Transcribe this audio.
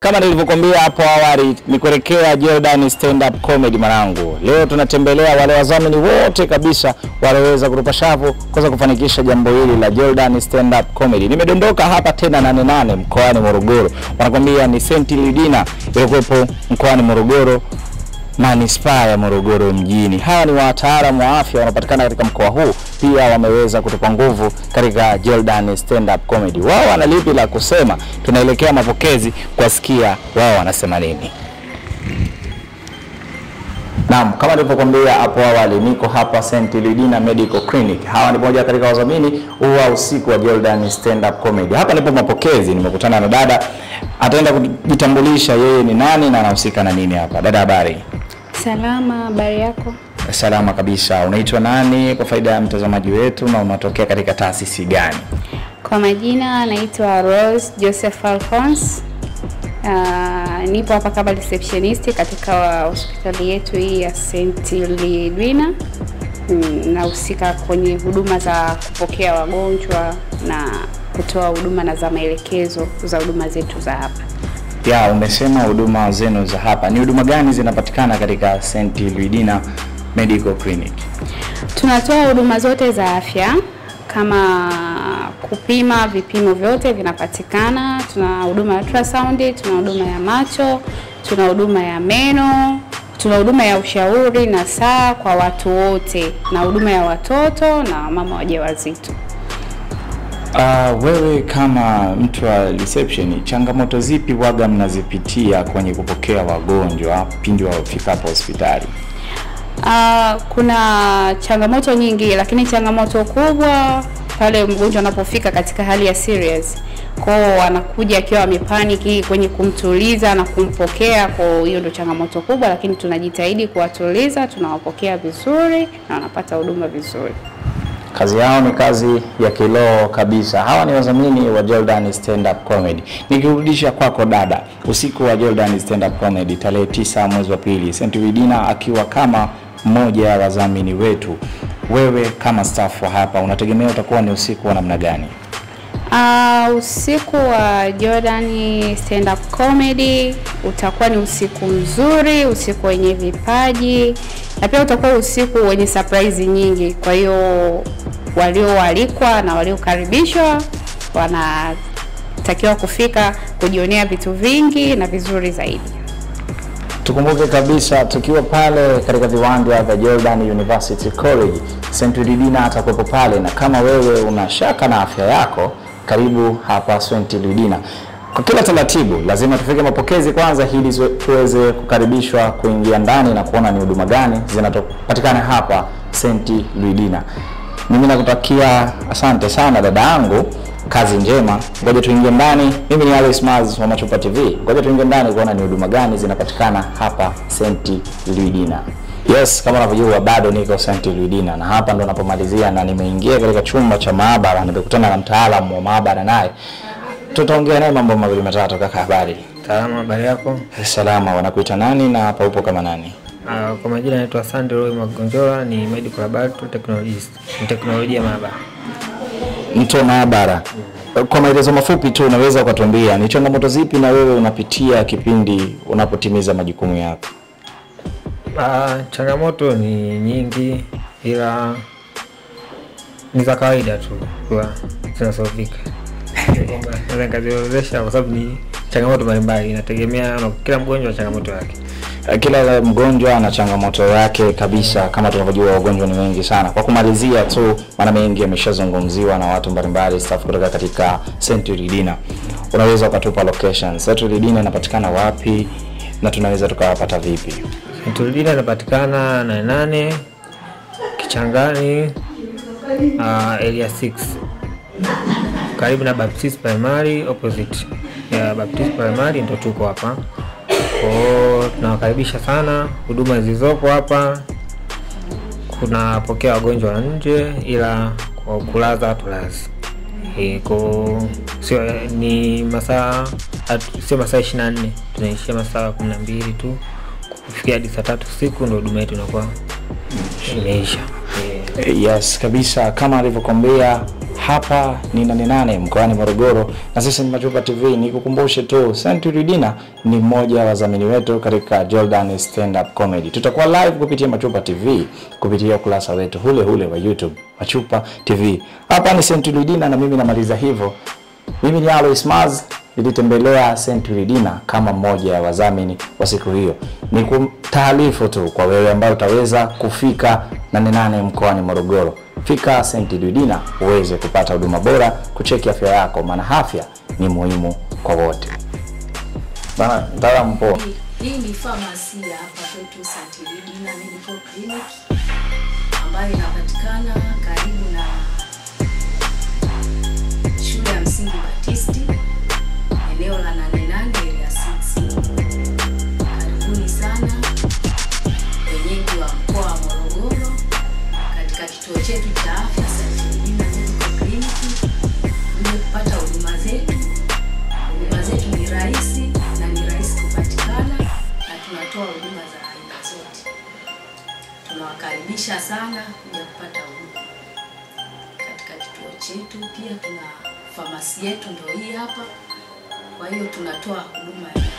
Kama nilivyokuambia hapo awali, ni kuelekea Jordan Stand Up Comedy mwanangu. Leo tunatembelea wale wadhamini wote kabisa walioweza kutupa shavu kuweza kufanikisha jambo hili la Jordan Stand Up Comedy. Nimedondoka hapa tena nane nane mkoani Morogoro, wanakwambia ni St. Lidina iliyokuwepo mkoani Morogoro manispaa ya Morogoro mjini. Hawa ni wataalamu wa afya wanapatikana katika mkoa huu, pia wameweza kutupa nguvu katika Jordan Stand Up Comedy. Wao wana lipi la kusema? Tunaelekea mapokezi kuwasikia wao wanasema nini. Naam, kama nilivyokuambia hapo awali, niko hapa St. Lidina Medical Clinic. Hawa ni moja katika wadhamini wa usiku wa Jordan Stand Up Comedy. Hapa nipo mapokezi, nimekutana na dada, ataenda kujitambulisha yeye ni nani na anahusika na nini hapa. Dada, habari? Salama, habari yako? Salama kabisa. Unaitwa nani kwa faida ya mtazamaji wetu na unatokea katika taasisi gani? Kwa majina naitwa Rose Joseph Alphonse. Uh, nipo hapa kama receptionist katika hospitali yetu hii ya St. Lidwina. Mm, nahusika kwenye huduma za kupokea wagonjwa na kutoa huduma na za maelekezo za huduma zetu za hapa. Ya, umesema huduma zenu za hapa ni huduma gani zinapatikana katika St. Lidina Medical Clinic? Tunatoa huduma zote za afya kama kupima, vipimo vyote vinapatikana. Tuna huduma ya ultrasound, tuna huduma ya macho, tuna huduma ya meno, tuna huduma ya ushauri na saa kwa watu wote, na huduma ya watoto na mama wajawazito. Uh, wewe kama mtu wa reception, changamoto zipi waga mnazipitia kwenye kupokea wagonjwa pindi wafikapo hospitali? Uh, kuna changamoto nyingi, lakini changamoto kubwa pale mgonjwa anapofika katika hali ya serious kwao, anakuja akiwa amepaniki kwenye kumtuliza na kumpokea. Kwa hiyo ndio changamoto kubwa, lakini tunajitahidi kuwatuliza, tunawapokea vizuri na wanapata huduma vizuri. Kazi yao ni kazi ya kiroho kabisa. Hawa ni wadhamini wa Jordan Stand Up Comedy. Nikirudisha kwako dada, usiku wa Jordan Stand Up Comedy tarehe tisa mwezi wa pili, St. Lidina akiwa kama mmoja wa wadhamini wetu, wewe kama staff wa hapa unategemea utakuwa ni usiku wa namna gani? Uh, usiku wa Jordan Stand Up Comedy utakuwa ni usiku mzuri, usiku wenye vipaji na pia utakuwa usiku wenye surprise nyingi. Kwa hiyo walioalikwa na waliokaribishwa wanatakiwa kufika kujionea vitu vingi na vizuri zaidi. Tukumbuke kabisa tukiwa pale katika viwanja vya Jordan University College, St. Lidina atakuwepo pale, na kama wewe una shaka na afya yako, karibu hapa St. Lidina. Kwa kila taratibu, lazima tufike mapokezi kwanza, ili tuweze kukaribishwa kuingia ndani na kuona ni huduma gani zinapatikana hapa St. Lidina. Mimi nakutakia asante sana dada yangu, kazi njema. Ngoja tuingie ndani. Mimi ni Alice Maz wa Machupa TV. Ngoja tuingie ndani kuona ni huduma gani zinapatikana hapa St. Lidina. Yes, kama unavyojua bado niko St. Lidina na hapa ndo napomalizia, na nimeingia katika chumba cha maabara, nimekutana na mtaalamu wa maabara naye tutaongea naye mambo mawili matatu. Kaka, habari? Salama, habari yako? Salama. Wanakuita nani na hapa upo kama nani? Uh, kwa majina naitwa Sandro Roy Magonjola, ni medical laboratory technologist, ni teknolojia maabara. Mtu wa maabara. Kwa maelezo mafupi tu, unaweza ukatuambia ni changamoto zipi na wewe unapitia kipindi unapotimiza majukumu yako? Uh, changamoto ni nyingi, ila ni za kawaida tu kwa zinasofika kwamba naweza nikaziorodhesha kwa sababu ni changamoto mbalimbali, inategemea na kila mgonjwa na changamoto yake. Kila mgonjwa ana changamoto yake kabisa, kama tunavyojua wagonjwa ni wengi sana. Kwa kumalizia tu, maana mengi yameshazungumziwa na watu mbalimbali, staff kutoka katika St. Lidina, unaweza ukatupa location. St. Lidina inapatikana wapi na tunaweza tukawapata vipi? St. Lidina inapatikana na nane Kichangani, uh, area 6 karibu na Baptist Primary opposite ya Baptist Primary ndo tuko hapa. Kwao tunawakaribisha sana. Huduma zilizopo hapa, kunapokea wagonjwa wa nje, ila kwa kulaza tulazi e, ko sio ni masaa sio masaa ishirini na nne tunaishia masaa kumi na mbili tu kufikia hadi saa tatu siku ndo huduma yetu inakuwa imeisha. Yes, kabisa kama alivyokwambia hapa ni nane nane mkoani Morogoro, na sisi ni Machupa TV. Nikukumbushe tu Century Dina ni mmoja wa wadhamini wetu katika Jordan Stand Up Comedy. Tutakuwa live kupitia Machupa TV kupitia ukurasa wetu ule ule wa YouTube Machupa TV. Hapa ni Century Dina na mimi namaliza hivyo. Mimi ni Alois Maz, nilitembelea Century Dina kama mmoja ya wadhamini wa siku hiyo. Ni kutaarifu tu kwa wewe ambao utaweza kufika nane nane mkoani Morogoro. Fika Century Dina uweze kupata huduma bora, kucheki afya yako, maana afya ni muhimu kwa wote. Bana, mtaalamu poa. Hii ni famasi ya hapa kwetu Santiridina Medical Clinic ambayo inapatikana karibu na shule ya msingi Batisti, eneo la nane nane area 6. Karibuni sana wenyeji wa mkoa wa Morogoro katika kituo chetu cha afya Santiridina Medical Clinic ili kupata huduma zetu. Huduma zetu ni rahisi na ni rahisi kupatikana na tunatoa huduma za aina zote. Tunawakaribisha sana kuja kupata huduma katika kituo chetu. Pia tuna famasi yetu ndio hii hapa, kwa hiyo tunatoa huduma ya